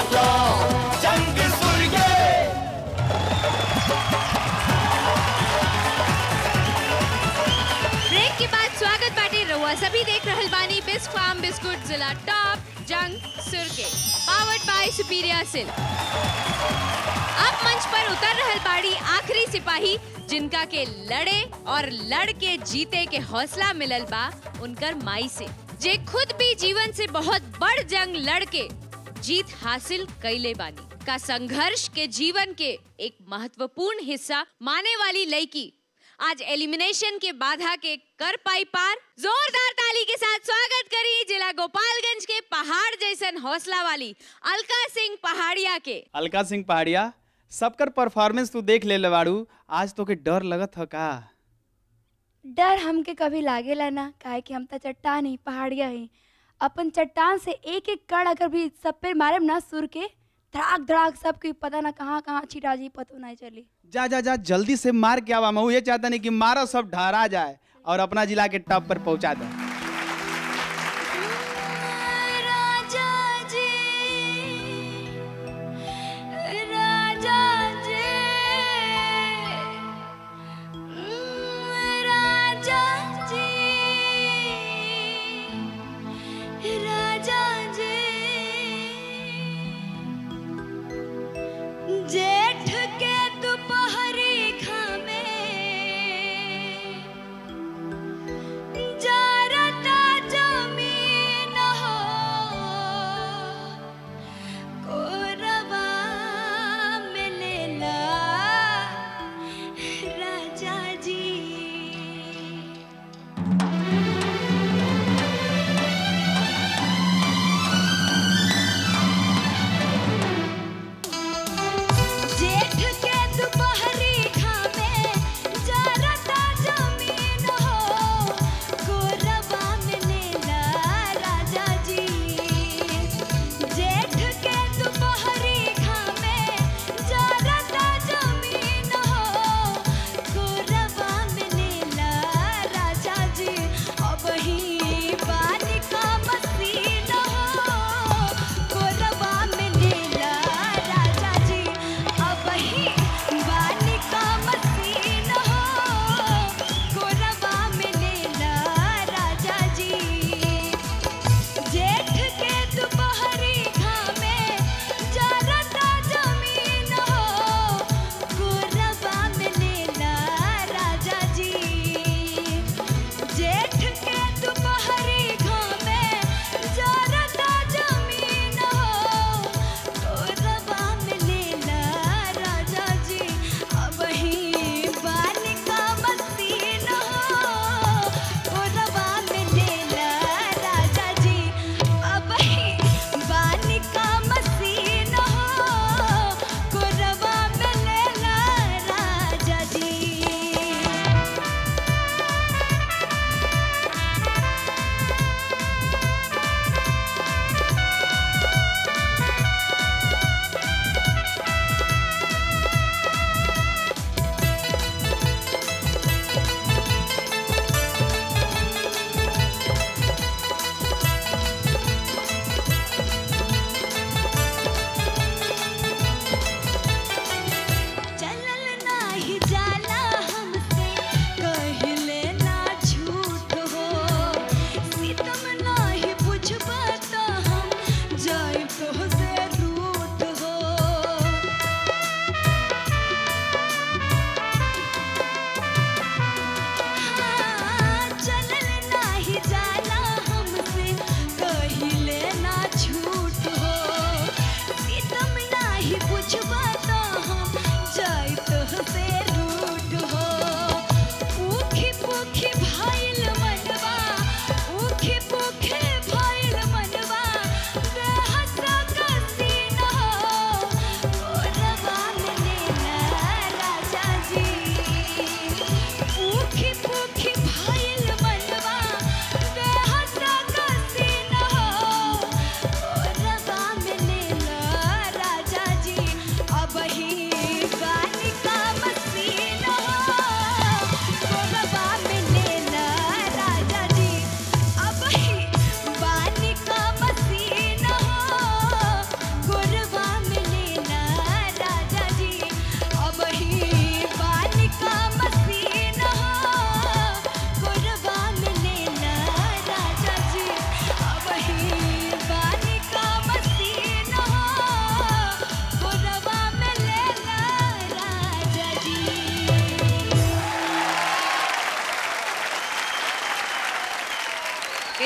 Top जंग सुर के ब्रेक के बाद स्वागत बाटे रउआ सभी देख रहल बानी बिस्क फार्म बिस्कुट जिला टॉप जंग सुर के पावर्ड बाय सुपीरिया सिल अब मंच पर उतर रहल बाड़ी आखिरी सिपाही जिनका के लड़े और लड़ के जीते के हौसला मिलल बा उनकर माई से जे खुद भी जीवन से बहुत बड़ जंग लड़ के जीत हासिल कैले बानी का संघर्ष के जीवन के एक महत्वपूर्ण हिस्सा माने वाली लड़की आज एलिमिनेशन के बाधा के कर पाई पार जोरदार ताली के साथ स्वागत करी जिला गोपालगंज के पहाड़ जैसन हौसला वाली अलका सिंह पहाड़िया के अलका सिंह पहाड़िया सबकर परफॉर्मेंस तू देख ले बाड़ू आज तो के डर लगत ह का डर हमके कभी लागेला ना काहे कि हम त चट्टान ही पहाड़िया ही अपन चट्टान से एक एक कण अगर भी सब पे मारे ना सुर के धड़ाक धड़ाक सबके पता ना कहाँ कहाँ छिटा जी पतो नहीं चली जा जा जा जल्दी से मार के आवा मैं ये चाहता नहीं कि मारो सब ढहरा जाए और अपना जिला के टॉप पर पहुंचा दे राजा जी राजा जी राजा जी राजा जी जेठ के दोपहरी खामे जारा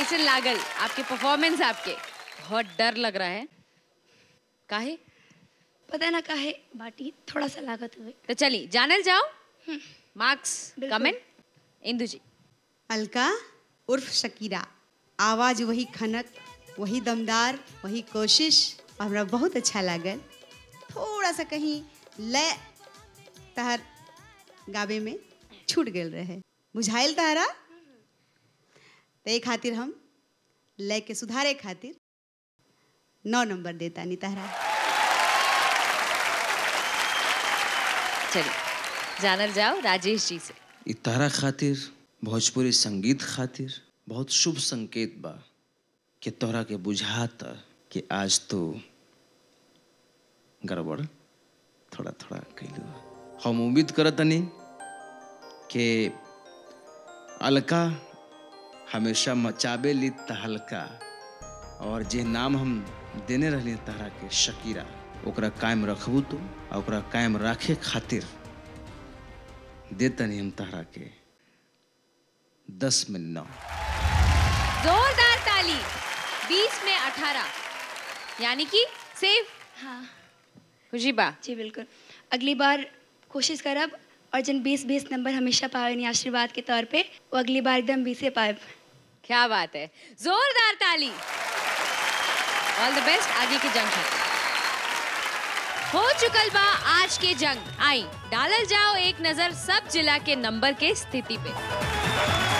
कैसे लागल आपके परफॉर्मेंस आपके बहुत डर लग रहा है काहे पता ना काहे बाटी थोड़ा सा लागत हुए तो चलिए जानल जाओ मार्क्स बिल्कुल। कमेंट इंदु जी अलका उर्फ शकीरा आवाज़ वही खनक वही दमदार वही कोशिश और हमरा बहुत अच्छा लागल थोड़ा सा कहीं लय तहर गावे में छूट गेल रहे बुझाइल तहरा तो एक खातिर हम लय के सुधारे खातिर नौ नंबर देता नी तहरा चलिए जानल जाओ राजेश जी से इ तारा खातिर भोजपुरी संगीत खातिर बहुत शुभ संकेत बा कि तोहरा के बुझाता कि आज तो गड़बड़ थोड़ा थोड़ा कैलू हम उम्मीद करतनी कि अलका हमेशा मचाबे ली तहलका और जे नाम हम देने रहली तहरा के शकीरा ओकरा कायम रखबू तो आ ओकरा कायम राखे खातिर देतनी हम तहरा के दस में नौ जोरदार ताली 20 में 18 यानी कि सेफ हाँ खुशी बा जी बिल्कुल अगली बार कोशिश करब और जन बीस बीस नंबर हमेशा पावे नहीं आशीर्वाद के तौर पे वो अगली बार एकदम बीसे पाए क्या बात है जोरदार ताली ऑल द बेस्ट आगे की जंग खातिर हो चुकल बा आज के जंग आई डालल जाओ एक नजर सब जिला के नंबर के स्थिति पे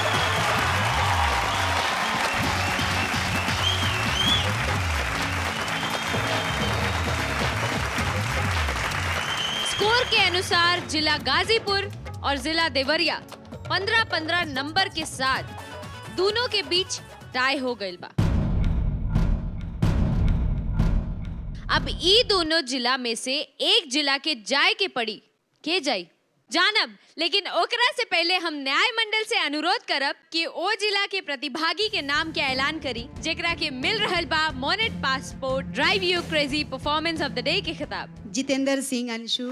स्कोर के अनुसार जिला गाजीपुर और जिला देवरिया 15-15 नंबर के साथ दोनों के बीच टाई हो गई बा अब ई दोनों जिला में से एक जिला के जाय के पड़ी के जाई जानब लेकिन ओकरा से पहले हम न्याय मंडल से अनुरोध करब कि ओ जिला के प्रतिभागी के नाम के ऐलान करी जेकरा के मिल रहल बा Monet passport drive you crazy performance of the day के खिताब जितेंद्र सिंह अंशु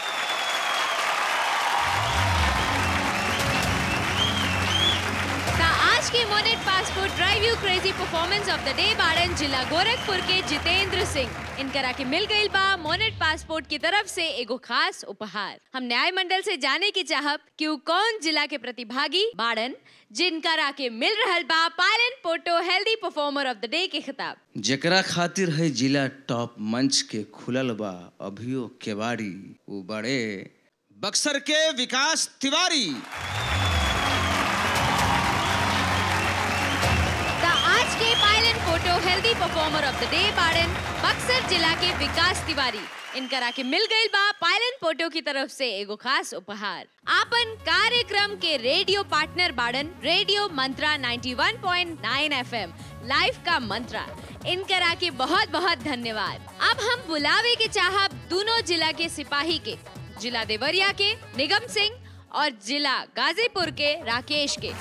ता आज के Monet passport drive you crazy performance of the day बारन जिला गोरखपुर के जितेंद्र सिंह इनकरा के मिल गई बा मोनेट पासपोर्ट की तरफ से एगो खास उपहार हम न्याय मंडल से जाने की चाहब कि उ कौन जिला के प्रतिभागी बाड़न जिनकरा के मिल रहल बा Pylon photo healthy performer of the day के खिताब जेकरा खातिर है जिला टॉप मंच के खुलल बा अभियो केवाड़ी वो बड़े बक्सर के विकास तिवारी द आज के Pylon photo healthy performer of the day बाड़न बक्सर जिला के विकास तिवारी इनकरा के मिल गई बा पायलन फोटो की तरफ से एगो खास उपहार आपन कार्यक्रम के रेडियो पार्टनर बाड़न रेडियो मंत्रा 91.9 एफएम लाइव का मंत्रा इनकरा के बहुत बहुत धन्यवाद अब हम बुलावे के चाहब दोनों जिला के सिपाही के जिला देवरिया के निगम सिंह और जिला गाजीपुर के राकेश के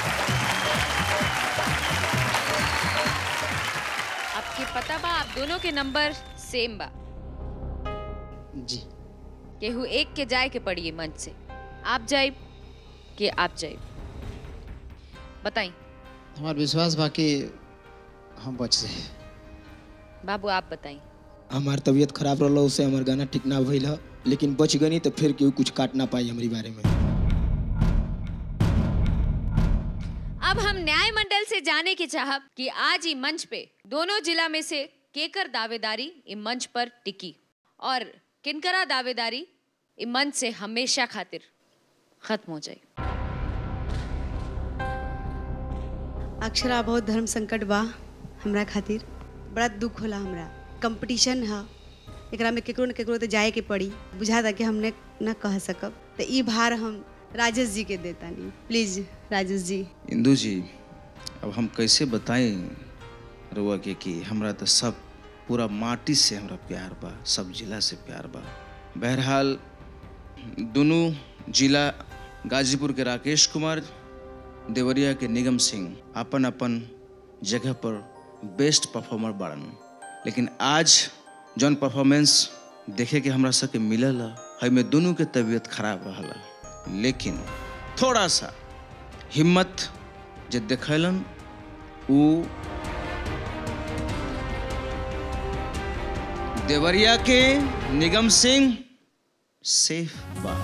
आपके पता बा आप दोनों के नंबर सेम बा जी केहू एक के जाए के पड़ी मंच से आप जाए कि आप जाए बताई हमार विश्वास बा कि हम बच जाए बाबू आप बताई हमार तबीयत खराब रहल उससे हमार गाना ठीक ना भइल ह लेकिन बच गनी तो फिर केहू कुछ काट ना पाई हमारी बारे में अब हम न्याय मंडल से जाने की चाहब कि आज ही मंच पे दोनों जिला में से केकर दावेदारी इस मंच पर टिकी और किनकरा दावेदारी इस मंच से हमेशा खातिर खत्म हो जाए अक्षरा बहुत धर्म संकट बा हमरा खातिर बड़ा दुख होला हमरा कंपटीशन है एकरा में केकरो न केकरो तो जाए के पड़ी बुझाता कि हमने न कह सकब तो ई भार हम राजेश जी के देतानी प्लीज राजेश जी इंदू जी अब हम कैसे बताएं रुआ के कि हमरा तो सब पूरा माटी से हमरा प्यार बा सब जिला से प्यार बा बहरहाल दोनों जिला गाजीपुर के राकेश कुमार देवरिया के निगम सिंह अपन अपन जगह पर बेस्ट परफॉर्मर बाड़न लेकिन आज जौन परफॉर्मेंस देखे के हमरा सबके मिलल है में दोनों के तबीयत खराब रहल लेकिन थोड़ा सा हिम्मत जे देखलन ऊ देवरिया के निगम सिंह सेफ बा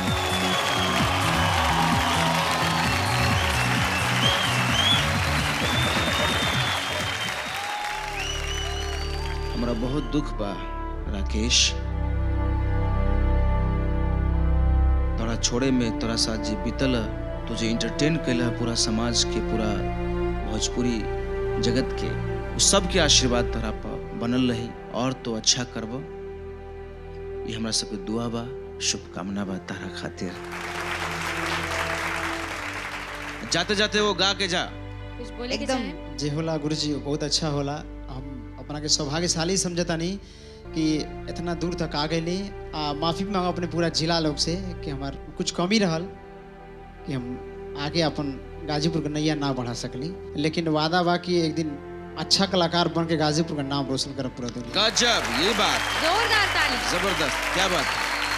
हमरा बहुत दुख बा राकेश तोरा छोड़े में तोरा साथ जे बीतल तुझे इंटरटेन कैला पूरा समाज के पूरा भोजपुरी जगत के उ सब के आशीर्वाद तोरा पर बनल रही और तो अच्छा करब ये हमरा सबके दुआ बा शुभकामना बा तारा खातिर जाते जाते वो गा के जा कुछ बोले के एकदम चाहें? जे होला गुरुजी बहुत अच्छा होला हम अपना के सौभाग्यशाली समझतानी कि इतना दूर तक आ गए आ माफी मांगो अपने पूरा जिला लोग से कि हमार कुछ कमी रहल कि हम आगे अपन गाजीपुर के नैया ना बढ़ा सकली लेकिन वादा बा कि एक दिन अच्छा कलाकार बन के गाजीपुर का नाम रोशन करब पूरा दुनिया गजब ये बात जोरदार ताली जबरदस्त क्या बात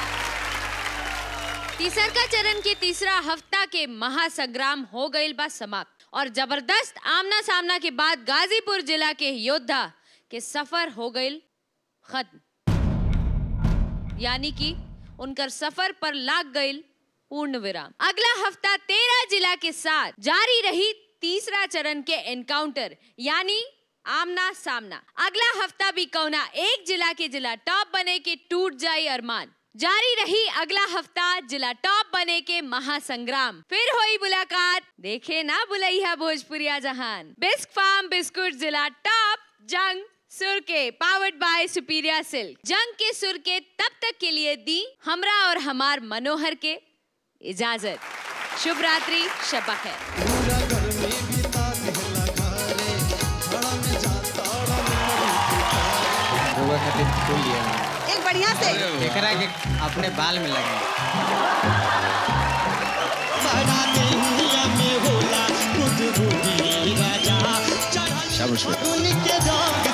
तीसरका चरण के तीसरा हफ्ता के महासंग्राम हो गईल बा समाप्त और जबरदस्त आमना सामना के बाद गाजीपुर जिला के योद्धा के सफर हो गईल खत्म यानी कि उनकर सफर पर लाग गईल पूर्ण विराम अगला हफ्ता तेरह जिला के साथ जारी रही तीसरा चरण के एनकाउंटर यानी आमना सामना अगला हफ्ता भी कौना एक जिला के जिला टॉप बने के टूट जाई अरमान जारी रही अगला हफ्ता जिला टॉप बने के महासंग्राम फिर हुई मुलाकात देखे ना बुलैया भोजपुरिया जहान बिस्क फार्म बिस्कुट जिला टॉप जंग सुर के पावर्ड बाय सुपीरिया सिल्क जंग के सुर के तब तक के लिए दी हमरा और हमार मनोहर के इजाजत शुभ रात्रि शबा खैर रउआ खातिर फूल लिया एक बढ़िया से एकरा के अपने बाल में लगा शाबाश बेटा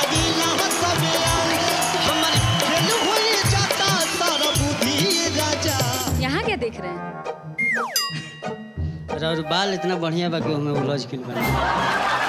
यहाँ क्या देख रहे हैं और बाल इतना बढ़िया बा कि हमें उलझ के बना